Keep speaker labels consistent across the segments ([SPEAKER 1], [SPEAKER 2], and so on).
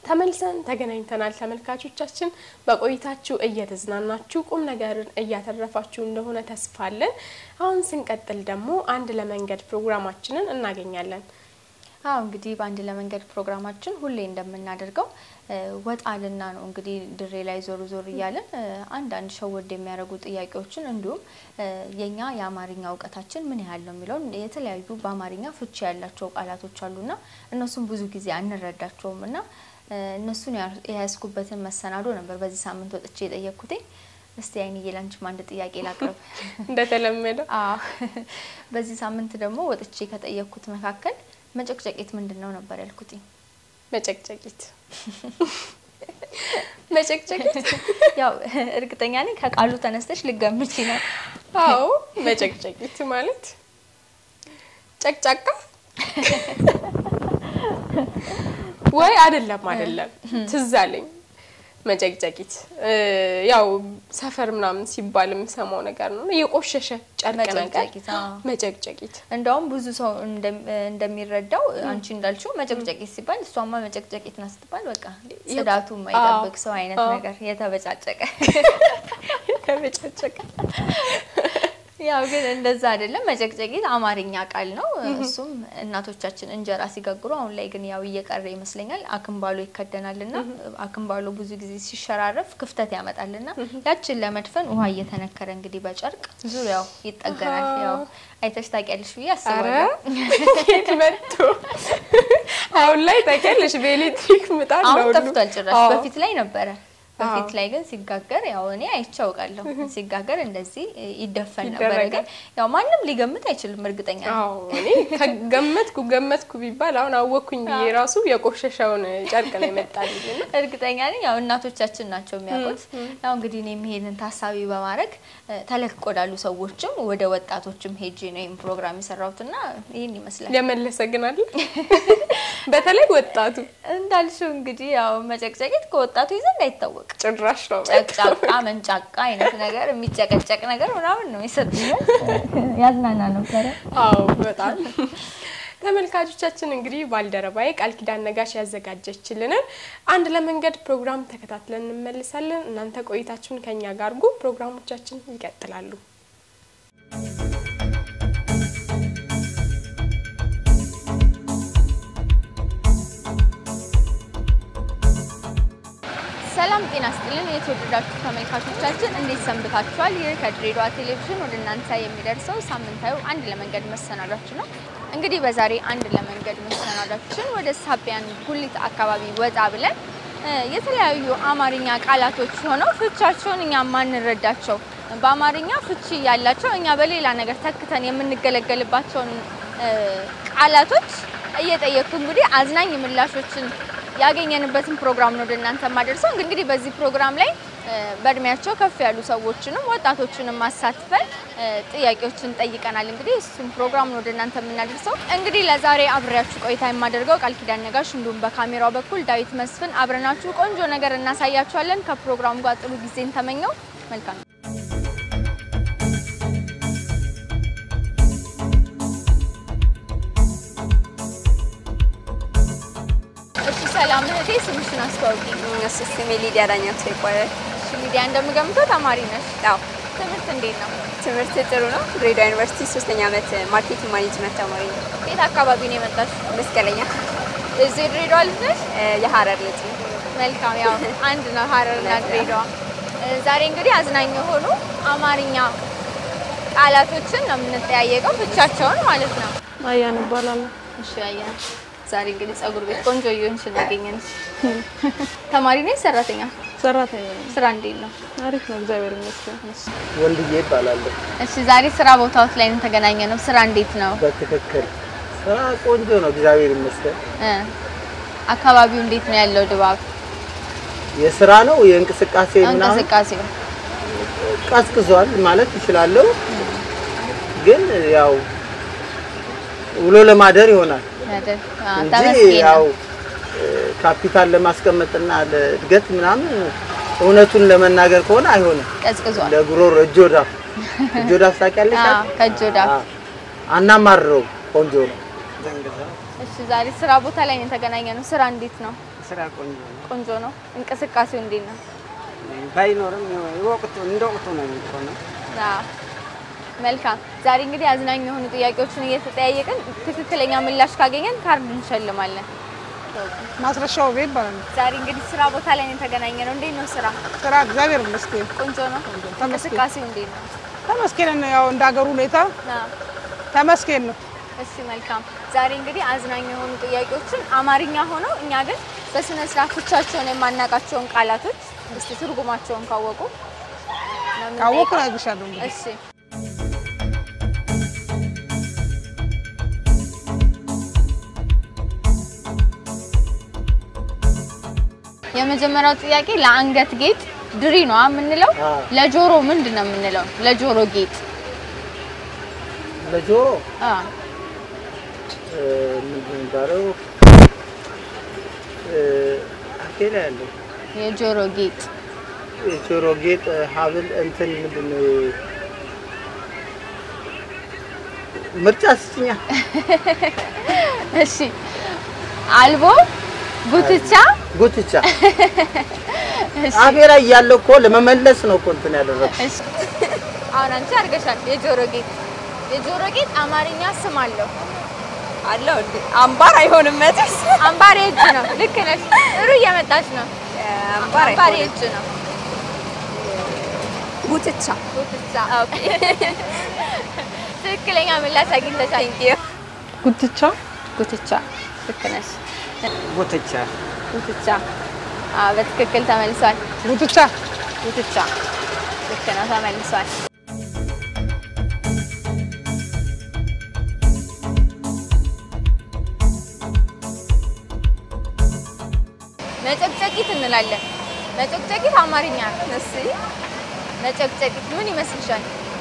[SPEAKER 1] ተመልሰን ተገናኝተናል። ተመልካቾቻችን በቆይታችሁ እየተዝናናችሁ ቁም ነገርን እያተረፋችሁ እንደሆነ ተስፋ አለን። አሁን ስንቀጥል ደግሞ አንድ ለመንገድ ፕሮግራማችንን እናገኛለን።
[SPEAKER 2] አዎ እንግዲህ በአንድ ለመንገድ ፕሮግራማችን ሁሌ እንደምናደርገው ወጣልና ነው እንግዲህ ድሬ ላይ ዞር ዞር እያለን አንዳንድ ሸወድ የሚያደርጉ ጥያቄዎችን እንዲሁም የኛ የአማርኛ እውቀታችን ምን ያህል ነው የሚለውን የተለያዩ በአማርኛ ፍቺ ያላቸው ቃላቶች አሉና እነሱም ብዙ ጊዜ አንረዳቸውም እና እነሱን የያዝኩበትን መሰናዶ ነበር በዚህ ሳምንት ወጥቼ የጠየቅኩት። እስቲ አይንዬ ላንቺም አንድ ጥያቄ ላቅርብ።
[SPEAKER 1] እንደተለመደው
[SPEAKER 2] አዎ በዚህ ሳምንት ደግሞ ወጥቼ ከጠየቅኩት መካከል መጨቅጨቂት ምንድን ነው ነበር ያልኩት።
[SPEAKER 1] መጨቅጨቂት መጨቅጨቂት
[SPEAKER 2] ያው እርግጠኛ ነኝ ከቃሉ ተነስተሽ ልገምቺ ነው።
[SPEAKER 1] አዎ መጨቅጨቂት ማለት ጨቅጫቃ ወይ አይደለም፣ አይደለም ትዝ አለኝ። መጨቅጨቂት ያው ሰፈር ምናምን ሲባል የምሰማው ነገር ነው። የቆሸሸ ጨርቅ ነገር
[SPEAKER 2] መጨቅጨቂት፣ አዎ።
[SPEAKER 1] መጨቅጨቂት
[SPEAKER 2] እንደውም ብዙ ሰው እንደሚረዳው አንቺ እንዳልሽው መጨቅጨቂት ሲባል እሷማ መጨቅጨቂት ናት ስትባል በቃ ጽዳቱ የማይጠብቅ ሰው አይነት
[SPEAKER 1] አዎ።
[SPEAKER 2] ነገር የተበጫጨቀ
[SPEAKER 1] ተበጨጨቀ።
[SPEAKER 2] ያው ግን እንደዛ አይደለም። መጨቅጨቂት አማርኛ ቃል ነው። እሱም እናቶቻችን እንጀራ ሲጋግሩ፣ አሁን ላይ ግን ያው እየቀረ ይመስለኛል። አክምባሎ ይከደናልና አክምባሎ ብዙ ጊዜ ሲሸራረፍ ክፍተት ያመጣልና ያችን ለመድፈን ውሃ እየተነከረ እንግዲህ በጨርቅ ዙሪያው ይጠገናል። ያው አይተሽ ታውቂያለሽ ብዬ
[SPEAKER 1] አረ
[SPEAKER 2] አስባለሁ።
[SPEAKER 1] የት መጥቶ አሁን ላይ ታውቂያለሽ፣ በኤሌክትሪክ ምጣድ ነው
[SPEAKER 2] አሁን
[SPEAKER 1] ሁሉ።
[SPEAKER 2] ጠፍቷል ጭራሽ።
[SPEAKER 1] አዎ።
[SPEAKER 2] በፊት ላይ ነበረ። በፊት
[SPEAKER 1] አዎ።
[SPEAKER 2] ላይ ግን ሲጋገር ያው እኔ አይቼ አውቃለሁ። ሲጋገር እንደዚህ ይደፈን ነበረ።
[SPEAKER 1] ይደረጋል።
[SPEAKER 2] ግን ያው ማንም ሊገምት አይችልም እርግጠኛ ነኝ።
[SPEAKER 1] አዎ እኔ ከገመትኩ ገመትኩ ቢባል አሁን አወቅኩኝ ብዬ ራሱ የቆሸሸውን ጨርቅ ነው የመጣልኝ እና
[SPEAKER 2] እርግጠኛ ነኝ ያው እናቶቻችን ናቸው የሚያውቁት። ያው እንግዲህ እኔም ይሄንን ታሳቢ በማድረግ እ፣ ተለቅ ወዳሉ ሰዎችም ወደ ወጣቶችም ሄጄ ነው ይህን ፕሮግራም የሰራሁትና ይህን ይመስላል።
[SPEAKER 1] የመለሰ ግን አለ በተለይ ወጣቱ
[SPEAKER 2] እንዳልሽው እንግዲህ ያው መጨቅጨቂት ከወጣቱ ዘንድ አይታወቅም።
[SPEAKER 1] ጭራሽ ነው
[SPEAKER 2] ጨቅጫቃ መንጫቃ አይነት ነገር የሚጨቀጨቅ ነገር ምናምን ነው የሰጡኝ። ያዝናና ነበረ።
[SPEAKER 1] አዎ በጣም ተመልካቾቻችን እንግዲህ ባልደረባዬ ቃል ኪዳን ነጋሽ ያዘጋጀችልንን አንድ ለመንገድ ፕሮግራም ተከታትለን እንመልሳለን። እናንተ ቆይታችሁን ከኛ ጋር አድርጉ። ፕሮግራሞቻችን ይቀጥላሉ።
[SPEAKER 2] ሰላም ጤና ስጥልን። የተወደዳችሁ ተመልካቾቻችን እንዴት ሰንብታችኋል? ይህ ከድሬዳዋ ቴሌቪዥን ወደ እናንተ የሚደርሰው ሳምንታዊ አንድ ለመንገድ መሰናዷችን ነው። እንግዲህ በዛሬ አንድ ለመንገድ መሰናዷችን ወደ ሳቢያን ጉሊት አካባቢ ወጣ ብለን እ፣ የተለያዩ አማርኛ ቃላቶች ሆነው ፍቻቸውን እኛ ማንረዳቸው በአማርኛ ፍቺ ያላቸው እኛ በሌላ ነገር ተክተን የምንገለገልባቸውን እ፣ ቃላቶች እየጠየቅኩ እንግዲህ አዝናኝ ምላሾችን ያገኘንበትን ፕሮግራም ነው ወደ እናንተ የማደርሰው። እንግዲህ በዚህ ፕሮግራም ላይ እ፣ በእድሜያቸው ከፍ ያሉ ሰዎችንም ወጣቶችንም አሳትፈን እ፣ ጥያቄዎችን ጠይቀናል። እንግዲህ እሱም ፕሮግራም ነው ወደ እናንተ የምናደርሰው። እንግዲህ ለዛሬ አብሬያችሁ ቆይታ የማደርገው ቃል ኪዳን ነጋሽ፣ እንዲሁም በካሜራው በኩል ዳዊት መስፍን አብረናችሁ ቆንጆ ነገር እናሳያችኋለን። ከፕሮግራሙ ጋር ጥሩ ጊዜን ተመኘው። መልካም እሺ፣ ሰላም እህቴ፣ ስምሽን አስተዋውቂ።
[SPEAKER 3] እሱ ስሜ ሊዲያ ዳኛቸው ይባላል።
[SPEAKER 2] እሺ፣ ሊዲያ እንደምገምተው ተማሪ ነሽ?
[SPEAKER 3] አዎ
[SPEAKER 2] ትምህርት እንዴት ነው?
[SPEAKER 3] ትምህርት ጥሩ ነው። ድሬዳዋ ዩኒቨርሲቲ ሶስተኛ ዓመት ማርኬቲንግ ማኔጅመንት ተማሪ ነው።
[SPEAKER 2] የት አካባቢ ነው የመጣሽ?
[SPEAKER 3] መስቀለኛ
[SPEAKER 2] እዚህ የድሬዳዋ ልጅ ነሽ?
[SPEAKER 3] እ፣ የሀረር ልጅ ነው።
[SPEAKER 2] መልካም ያው አንድ ነው ሀረርና ድሬዳዋ። እ፣ ዛሬ እንግዲህ አዝናኝ የሆኑ አማርኛ ቃላቶችን ነው የምንጠያየቀው ፍቻቸውን ማለት ነው።
[SPEAKER 1] አያን እባላለሁ።
[SPEAKER 2] እሺ አያ ዛሬ እንግዲህ ጸጉር ቤት ቆንጆ እየሆንሽ ነው ያገኘንሽ። ተማሪ ነኝ ሰራተኛ?
[SPEAKER 1] ሰራተኛ
[SPEAKER 2] ስራ እንዴት ነው?
[SPEAKER 1] አሪፍ ነው፣ እግዚአብሔር ይመስገን።
[SPEAKER 4] ወንድዬ ይባላለሁ።
[SPEAKER 2] እሺ ዛሬ ስራ ቦታዎች ላይ ነው የተገናኘ ነው። ስራ እንዴት ነው?
[SPEAKER 4] በትክክል ስራ ቆንጆ ነው፣ እግዚአብሔር ይመስገን።
[SPEAKER 2] እ፣ አካባቢው እንዴት ነው ያለው ድባብ
[SPEAKER 4] የስራ ነው የእንቅስቃሴ ምናምን
[SPEAKER 2] እንቅስቃሴው?
[SPEAKER 4] ቀዝቅዟል ማለት ይችላለሁ፣ ግን ያው ውሎ ለማደር ይሆናል
[SPEAKER 2] አይደል? አዎ፣
[SPEAKER 4] እንጂ
[SPEAKER 2] ተመስገን
[SPEAKER 4] ያው
[SPEAKER 2] ነው።
[SPEAKER 4] እ፣ ካፒታል ለማስቀመጥና ለእድገት ምናምን እውነቱን ለመናገር ከሆነ አይሆንም።
[SPEAKER 2] ቀዝቅዟል።
[SPEAKER 4] ለጉሮሮ እጆዳፍ እጆዳፍ ታውቂያለሽ?
[SPEAKER 2] አዎ፣ ከእጅ ወደ አፍ።
[SPEAKER 4] አዎ። አናማርረው ቆንጆ ነው።
[SPEAKER 2] እሺ ዛሬ ስራ ቦታ ላይ ነው የተገናኘ ነው። ስራ እንዴት ነው?
[SPEAKER 5] ስራ ቆንጆ ነው።
[SPEAKER 2] ቆንጆ ነው። እንቅስቃሴው እንዴት ነው?
[SPEAKER 5] ባይኖርም ወቅቱ እንደ ወቅቱ ነው የሚሆነው።
[SPEAKER 2] አዎ። መልካም። ዛሬ እንግዲህ አዝናኝ የሆኑ ጥያቄዎችን እየተጠያየቅን ትክክለኛ ምላሽ ካገኘን ካርድ እንሸልማለን።
[SPEAKER 6] ማስረሻው ቤት ይባላል።
[SPEAKER 2] ዛሬ እንግዲህ ስራ ቦታ ላይ ነው የተገናኘ ነው። እንዴት ነው ስራ?
[SPEAKER 6] ስራ እግዚአብሔር ይመስገን
[SPEAKER 2] ቆንጆ ነው።
[SPEAKER 6] ተመስገን።
[SPEAKER 2] እንቅስቃሴው እንዴት ነው?
[SPEAKER 6] ተመስገን ነው። ያው እንደ ሀገሩ ሁኔታ
[SPEAKER 2] አዎ።
[SPEAKER 6] ተመስገን ነው።
[SPEAKER 2] እሺ መልካም። ዛሬ እንግዲህ አዝናኝ የሆኑ ጥያቄዎችን አማርኛ ሆነው እኛ ግን በስነ ስርዓት ብቻቸውን የማናውቃቸውን ቃላቶች እስቲ ትርጉማቸውን ካወቁ ነው የምንጠይቀው።
[SPEAKER 6] ካወቅኩ እነግርሻለሁ። እንግዲህ
[SPEAKER 2] እሺ የመጀመሪያው ጥያቄ ለአንገት ጌጥ ድሪ ነው የምንለው።
[SPEAKER 4] አዎ።
[SPEAKER 2] ለጆሮ ምንድን ነው የምንለው? ለጆሮ ጌጥ
[SPEAKER 4] ለጆሮ
[SPEAKER 2] አ
[SPEAKER 4] እ፣ ምንድን ነው የሚባለው? እ፣ አፌ ላይ ያለው
[SPEAKER 2] የጆሮ ጌጥ
[SPEAKER 4] የጆሮ ጌጥ ሀብል እንትን ምንድን ነው ምርጫ ስጭኛ።
[SPEAKER 2] እሺ አልቦ ጉትቻ
[SPEAKER 4] ጉትቻ
[SPEAKER 2] እሺ
[SPEAKER 4] አፌ ላይ ያለው እኮ ለመመለስ ነው እኮ እንትን ያደረኩት።
[SPEAKER 2] እሺ አሁን አንቺ አድርገሻል። የጆሮ ጌጥ የጆሮ ጌጥ አማርኛ ስም አለው።
[SPEAKER 3] አለው እንዴ? አምባር አይሆንም መቼስ።
[SPEAKER 2] አምባር የእጅ ነው። ልክ ነሽ። ጥሩ እየመጣች ነው።
[SPEAKER 3] አምባር
[SPEAKER 2] አምባር
[SPEAKER 3] አይሆንም።
[SPEAKER 2] የእጅ ነው።
[SPEAKER 3] ጉትቻ።
[SPEAKER 2] ጉትቻ ኦኬ። ትክክለኛ ምላሽ አግኝተሻል።
[SPEAKER 6] ጉትቻ
[SPEAKER 2] ጉትቻ ልክ ነሽ።
[SPEAKER 5] ጉትቻ
[SPEAKER 2] ጉትቻ አዎ፣ በትክክል ተመልሷል።
[SPEAKER 6] ጉትቻ
[SPEAKER 2] ጉትቻ ልክ ነው፣ ተመልሷል። መጨቅጨቂት እንላለን። መጨቅጨቂት አማርኛ ነው።
[SPEAKER 3] እሺ
[SPEAKER 2] መጨቅጨቂት ምን ይመስልሻል?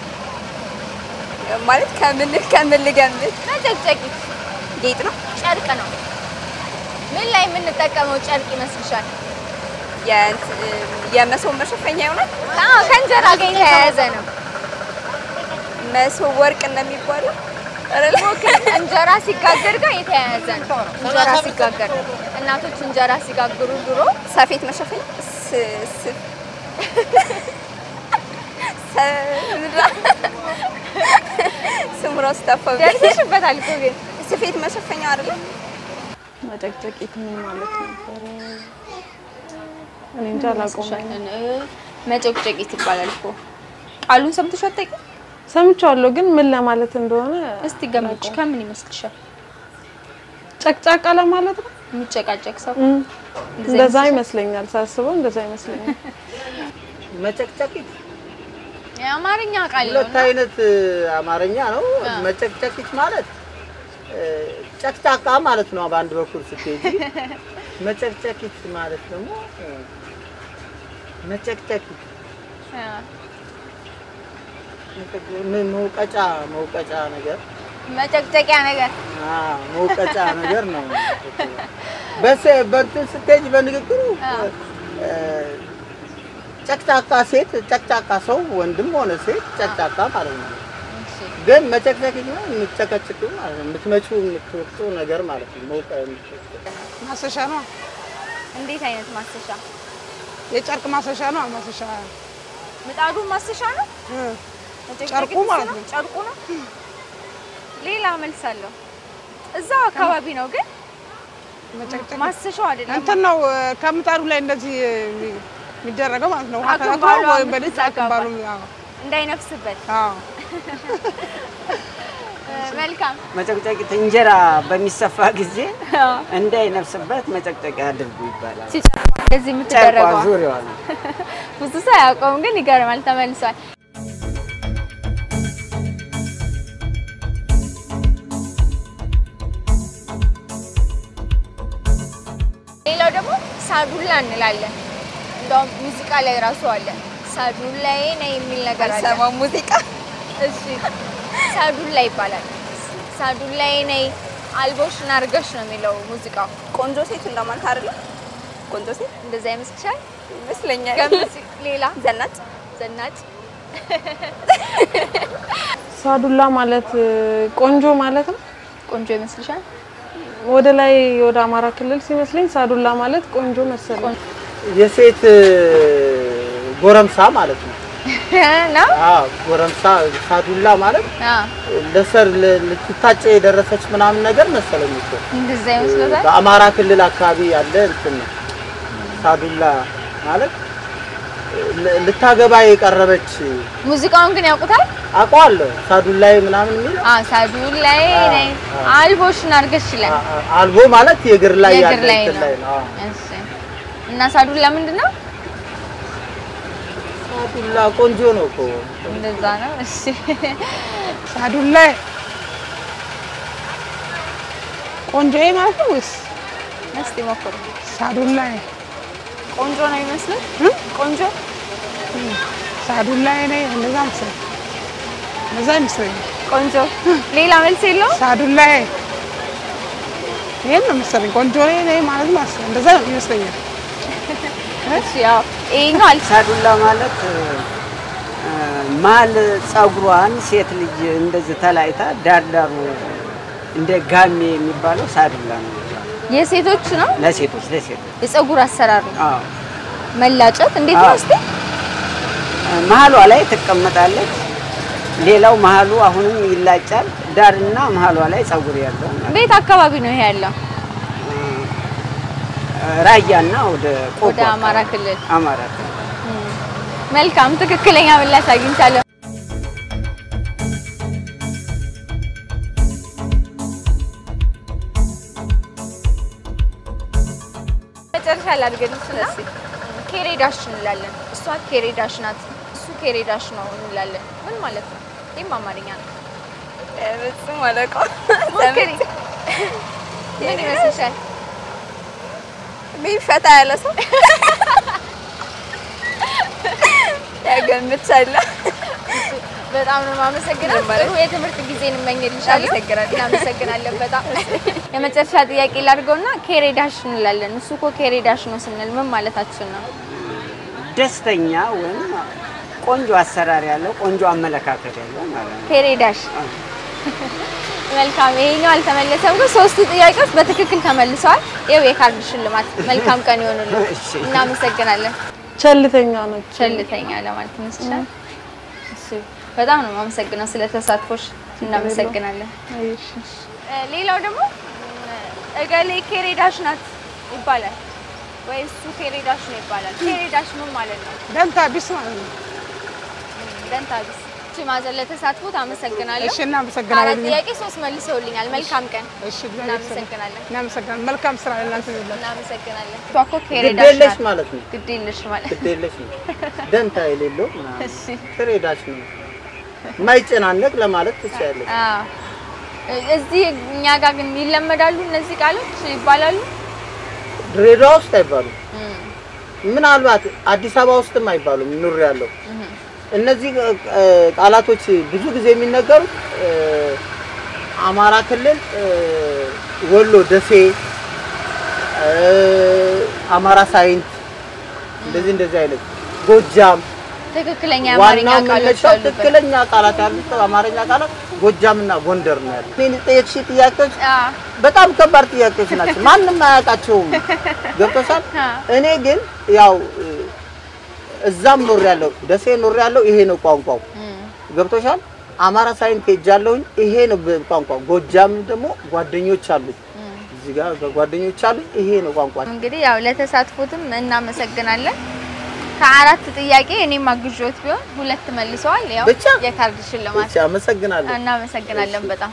[SPEAKER 3] ማለት ከምን ከምን ልገምት?
[SPEAKER 2] መጨቅጨቂት
[SPEAKER 3] ጌጥ ነው።
[SPEAKER 2] ጨርቅ ነው። ምን ላይ የምንጠቀመው ጨርቅ ይመስልሻል?
[SPEAKER 3] የእንት- የመሶብ መሸፈኛ ይሆናል።
[SPEAKER 2] አዎ ከእንጀራ ጋር የተያያዘ ነው።
[SPEAKER 3] መሶብ ወርቅ እንደሚባለው አይደለ?
[SPEAKER 2] እንጀራ ሲጋገር ጋር የተያያዘ ነው። እንጀራ ሲጋገር እናቶች እንጀራ ሲጋግሩ ድሮ
[SPEAKER 3] ሰፌት መሸፈኛ ስ- ስ- ሰ- ስሙ ራሱ ጠፋብኝ።
[SPEAKER 2] ደርሰሽበታል እኮ ግን
[SPEAKER 3] ስፌት መሸፈኛ አይደለም።
[SPEAKER 6] መጨቅጨቂት ምን ማለት ነበረ? እኔ እንጃ አላውቀውም።
[SPEAKER 2] መጨቅጨቂት ይባላል እኮ ቃሉን ሰምተሽ አታውቂም?
[SPEAKER 6] ሰምቼዋለሁ ግን ምን ለማለት እንደሆነ
[SPEAKER 2] እስቲ ገምች። ከምን ይመስልሻል?
[SPEAKER 6] ጨቅጫቃ ለማለት ነው።
[SPEAKER 2] የሚጨቃጨቅ ሰው
[SPEAKER 6] እም፣
[SPEAKER 2] እንደዛ
[SPEAKER 6] እንደዛ ይመስለኛል ሳስበው፣ እንደዛ ይመስለኛል።
[SPEAKER 4] መጨቅጨቂት
[SPEAKER 2] የአማርኛ ቃል ነው
[SPEAKER 4] ሁለት አይነት እ፣ አማርኛ ነው። መጨቅጨቂት ማለት እ፣ ጨቅጫቃ ማለት ነው በአንድ በኩል ስትሄጂ። መጨቅጨቂት ማለት ደግሞ እ፣ መጨቅጨቂት ምን መውቀጫ መውቀጫ ነገር
[SPEAKER 2] መጨቅጨቂያ ነገር
[SPEAKER 4] አ መውቀጫ ነገር ነው። በስ በእንትን ስትሄጂ በንግግሩ እ፣ ጨቅጫቃ ሴት ጨቅጫቃ ሰው ወንድም ሆነ ሴት ጨቅጫቃ ማለት ነው። ግን መጨቅጨቂት ነው የምትጨቀጭቂው ማለት ነው። የምትመጪው የምትወቅቱ ነገር ማለት ነው። መውቀ
[SPEAKER 6] ማሰሻ ነው፣
[SPEAKER 2] እንዴት አይነት ማሰሻ?
[SPEAKER 6] የጨርቅ ማሰሻ ነው። ማሰሻ
[SPEAKER 2] ምጣዱ ማሰሻ ነው።
[SPEAKER 6] እ፣
[SPEAKER 2] መጨቅጨቂት
[SPEAKER 6] ጨርቁ
[SPEAKER 2] እሱ
[SPEAKER 6] ማለት
[SPEAKER 2] ነው?
[SPEAKER 6] ነው።
[SPEAKER 2] ጨርቁ ነው። ሌላ መልስ አለው። እዛው አካባቢ ነው ግን
[SPEAKER 6] መጨቅጨቅ
[SPEAKER 2] ማሰሻው አይደለም።
[SPEAKER 6] እንትን ነው እ፣ ከምጣዱ ላይ እንደዚህ እ፣ የሚደረገው ማለት ነው። ውሃ
[SPEAKER 2] አክንባሉ
[SPEAKER 6] ተነክሮ ወይም
[SPEAKER 2] አምስት
[SPEAKER 6] በሊጥ
[SPEAKER 2] አካባቢ።
[SPEAKER 6] አክንባሉ። አዎ፣
[SPEAKER 2] እንዳይነፍስበት።
[SPEAKER 6] አዎ።
[SPEAKER 2] መልካም
[SPEAKER 5] መጨቅጨቂት እንጀራ በሚሰፋ ጊዜ እንዳይነፍስበት መጨቅጨቂያ አድርጉ ይባላል።
[SPEAKER 2] ሲጨርቋ እንደዚህ
[SPEAKER 5] ጨርቋ
[SPEAKER 2] የምትደረገው
[SPEAKER 5] ዙሪያዋ ነው።
[SPEAKER 2] ብዙ ሰው አያውቀውም፣ ግን ይገርማል። ተመልሷል። ሌላው ደግሞ ሳዱላ እንላለን። እንደውም ሙዚቃ ላይ ራሱ አለ። ሳዱላዬ ነይ የሚል ነገር አለ።
[SPEAKER 3] አልሰማም ሙዚቃ
[SPEAKER 2] እሺ ሳዱላ ይባላል። ሳዱላዬ ነይ አልቦሽን አድርገሽ ነው የሚለው ሙዚቃው።
[SPEAKER 3] ቆንጆ ሴት እንደማለት አይደለም። ቆንጆ ሴት
[SPEAKER 2] እንደዛ ይመስልሻል?
[SPEAKER 3] ይመስለኛል።
[SPEAKER 2] ገምት። ሌላ
[SPEAKER 3] ዘናጭ
[SPEAKER 2] ዘናጭ
[SPEAKER 6] ሳዱላ ማለት እ፣ ቆንጆ ማለት ነው።
[SPEAKER 2] ቆንጆ ይመስልሻል?
[SPEAKER 6] ወደ ላይ ወደ አማራ ክልል ሲመስለኝ ሳዱላ ማለት ቆንጆ መሰለኝ።
[SPEAKER 4] የሴት ጎረምሳ ማለት ነው።
[SPEAKER 2] ነው
[SPEAKER 4] አዎ ጎረምሳ ሳዱላ ማለት
[SPEAKER 2] አዎ
[SPEAKER 4] ለሰር ል- ልትታጭ የደረሰች ምናምን ነገር መሰለኝ እኮ
[SPEAKER 2] እንደዛ ይመስሎታል።
[SPEAKER 4] በአማራ ክልል አካባቢ ያለ እንትን ነው። ሳዱላ ማለት ል- ልታገባ የቀረበች
[SPEAKER 2] ሙዚቃውን ግን ያውቁታል?
[SPEAKER 4] አውቀዋለሁ። ሳዱላይ ምናምን የሚል
[SPEAKER 2] አዎ ሳዱን ላይ
[SPEAKER 4] አዎ፣
[SPEAKER 2] ነኝ
[SPEAKER 4] አዎ።
[SPEAKER 2] አልቦሽን አድርገሽ ይላል።
[SPEAKER 4] አ- አ- አልቦ ማለት የእግር ላይ
[SPEAKER 2] የእግር
[SPEAKER 4] ያለ
[SPEAKER 2] ላይ
[SPEAKER 4] እንትን
[SPEAKER 2] ነው።
[SPEAKER 4] ላይ ነው። አዎ።
[SPEAKER 2] እሺ እና ሳዱላ ምንድን ነው?
[SPEAKER 4] ሳዱላ ቆንጆ ነው እኮ
[SPEAKER 2] እንደዛ ነው። እሺ
[SPEAKER 6] ሳዱላ ቆንጆ ማለት ነው ወይስ
[SPEAKER 2] እስቲ ሞክሩ።
[SPEAKER 6] ሳዱላ
[SPEAKER 2] ቆንጆ ነው ይመስል ቆንጆ
[SPEAKER 6] ሳዱላ ነኝ እንደዛ መሰለኝ እንደዛ ይመስለኛል።
[SPEAKER 2] ቆንጆ ሌላ መልስ የለውም።
[SPEAKER 6] ሳዱላ ይሄን ነው መሰለኝ ቆንጆ ነኝ ማለት ነው መሰለኝ እንደዛ ይመስለኛል።
[SPEAKER 2] እሺ ያው ይሄኛው አልፍ
[SPEAKER 5] ሳዱላ ማለት እ፣ ማል ጸጉሯን ሴት ልጅ እንደዚህ ተላይታ ዳርዳሩ እንደ ጋሜ የሚባለው ሳዱላ ነው።
[SPEAKER 2] የሴቶች ነው
[SPEAKER 5] ለሴቶች ለሴቶች
[SPEAKER 2] የፀጉር አሰራር ነው።
[SPEAKER 5] አዎ
[SPEAKER 2] መላጨት እንዴት ነው
[SPEAKER 5] አዎ።
[SPEAKER 2] እስቲ?
[SPEAKER 5] መሀሏ ላይ ትቀመጣለች። ሌላው መሀሉ አሁንም ይላጫል። ዳርና መሀሏ ላይ ጸጉር ያለው ማለት
[SPEAKER 2] ቤት አካባቢ ነው ይሄ ያለው
[SPEAKER 5] ራያና ወደ ቆቦ
[SPEAKER 2] ወደ አማራ
[SPEAKER 5] አካባቢ።
[SPEAKER 2] ክልል።
[SPEAKER 5] አማራ ክልል
[SPEAKER 2] መልካም ትክክለኛ ምላሽ አግኝቻለሁ። መጨረሻ ላድርግልሽና ኬሬዳሽ እንላለን። እሷ ኬሬዳሽ ናት፣ እሱ ኬሬዳሽ ነው እንላለን። ምን ማለት ነው? ይህም አማርኛ ነው።
[SPEAKER 3] በፍጹም አላውቀውም።
[SPEAKER 2] ሞክሪ። ምን ይመስልሻል?
[SPEAKER 3] ሜይ ፈታ ያለ ሰው ያገምቻለሁ።
[SPEAKER 2] በጣም ነው የማመሰግነው። ጥሩ የትምህርት ጊዜ እንመኝልሻለሁ።
[SPEAKER 3] አመሰግናለሁ።
[SPEAKER 2] እናመሰግናለን በጣም። የመጨረሻ ጥያቄ ላድርገውና ኬሬዳሽ እንላለን። እሱ እኮ ኬሬዳሽ ነው ስንል ምን ማለታችን ነው?
[SPEAKER 5] ደስተኛ ወይም ቆንጆ አሰራር ያለው ቆንጆ አመለካከት ያለው ማለት ነው።
[SPEAKER 2] ኬሬዳሽ
[SPEAKER 5] አዎ።
[SPEAKER 2] መልካም። ይሄኛው አልተመለሰም፣ ግን ሶስቱ ጥያቄዎች በትክክል ተመልሰዋል። ይኸው የካርድ ሽልማት። መልካም ቀን ይሆንልን።
[SPEAKER 5] እሺ።
[SPEAKER 2] እናመሰግናለን።
[SPEAKER 6] ቸልተኛ ነች።
[SPEAKER 2] ቸልተኛ ለማለት ይመስላል። እሺ፣ በጣም ነው የማመሰግነው ስለ ተሳትፎሽ። እናመሰግናለን።
[SPEAKER 6] እሺ።
[SPEAKER 2] እ፣ ሌላው ደግሞ እገሌ ኬሬዳሽ ናት ይባላል ወይ እሱ ኬሬዳሽ ነው ይባላል። ኬሬዳሽ ምን ማለት ነው?
[SPEAKER 6] ደንታ ቢስ ማለት ነው።
[SPEAKER 2] ደንታ ቢስ። እሺ ማዘር ለተሳትፎ ታመሰግናለሁ።
[SPEAKER 6] እሺ እናመሰግናለን።
[SPEAKER 2] አራት ጥያቄ ሶስት መልሰውልኛል። መልካም ቀን።
[SPEAKER 6] እሺ
[SPEAKER 2] እናመሰግናለን።
[SPEAKER 6] እናመሰግናለን። መልካም ስራ ለእናንተ ይሁንላችሁ።
[SPEAKER 2] እናመሰግናለን። እሷ እኮ
[SPEAKER 4] ግድ
[SPEAKER 2] ኬሬዳሽ
[SPEAKER 4] የለሽ
[SPEAKER 2] ናት።
[SPEAKER 4] ማለት ነው።
[SPEAKER 2] ግድ የለሽ ማለት
[SPEAKER 4] ግድ የለሽ ነው። ደንታ የሌለው ምናምን
[SPEAKER 2] እሺ።
[SPEAKER 4] ትሬዳሽ ነው። የማይጨናነቅ ለማለት ትችያለሽ።
[SPEAKER 2] አዎ። እዚህ እኛ ጋር ግን ይለመዳሉ እነዚህ ቃሎች ይባላሉ።
[SPEAKER 4] ድሬዳዋ ውስጥ አይባሉም። ምናልባት አዲስ አበባ ውስጥም አይባሉም። ኑር ያለው እነዚህ እ፣ ቃላቶች ብዙ ጊዜ የሚነገሩት እ፣ አማራ ክልል እ፣ ወሎ ደሴ፣ እ፣ አማራ ሳይንት እንደዚህ እንደዚህ አይነት ጎጃም
[SPEAKER 2] ትክክለኛ የአማርኛ
[SPEAKER 4] ዋናው
[SPEAKER 2] ቃሎች
[SPEAKER 4] መነሻው
[SPEAKER 2] አሉበት።
[SPEAKER 4] ትክክለኛ ቃላት ያሉት አማርኛ ቃላት ጎጃምና ጎንደር ነው ያሉት። እኔን የጠየቅሽ ጥያቄዎች
[SPEAKER 2] አዎ።
[SPEAKER 4] በጣም ከባድ ጥያቄዎች ናቸው። ማንም አያውቃቸውም። ገብቶሻል?
[SPEAKER 2] አዎ።
[SPEAKER 4] እኔ ግን ያው እ፣ እዛም ኖር ያለው ደሴ ኖር ያለው ይሄ ነው ቋንቋው። ገብቶሻል? አማራ ሳይንት ሄጃለሁኝ ይሄ ነው ቋንቋው። ጎጃም ደግሞ ጓደኞች አሉት እዚህ ጋር ጓደኞች አሉኝ ይሄ ነው ቋንቋ።
[SPEAKER 2] እንግዲህ ያው ለተሳትፎትም እናመሰግናለን። ከአራት ጥያቄ እኔም አግዦት ቢሆን ሁለት መልሰዋል። ያው
[SPEAKER 4] ብቻ?
[SPEAKER 2] የካርድ ሽልማት
[SPEAKER 4] እሺ፣ አመሰግናለሁ።
[SPEAKER 2] እናመሰግናለን በጣም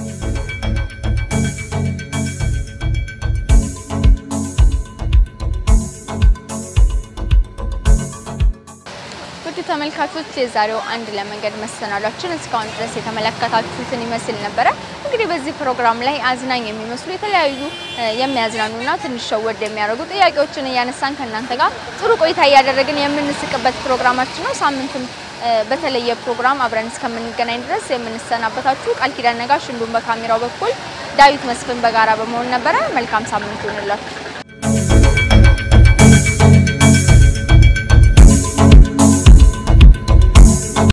[SPEAKER 2] ውድ ተመልካቾች የዛሬው አንድ ለመንገድ መሰናዷችን እስካሁን ድረስ የተመለከታችሁትን ይመስል ነበረ። እንግዲህ በዚህ ፕሮግራም ላይ አዝናኝ የሚመስሉ የተለያዩ እ፣ የሚያዝናኑና ትንሽ ሸወድ የሚያደርጉ ጥያቄዎችን እያነሳን ከእናንተ ጋር ጥሩ ቆይታ እያደረግን የምንስቅበት ፕሮግራማችን ነው። ሳምንትም እ፣ በተለየ ፕሮግራም አብረን እስከምንገናኝ ድረስ የምንሰናበታችሁ ቃል ኪዳን ነጋሽ እንዲሁም በካሜራው በኩል ዳዊት መስፍን በጋራ በመሆን ነበረ። መልካም ሳምንት ይሁንላችሁ።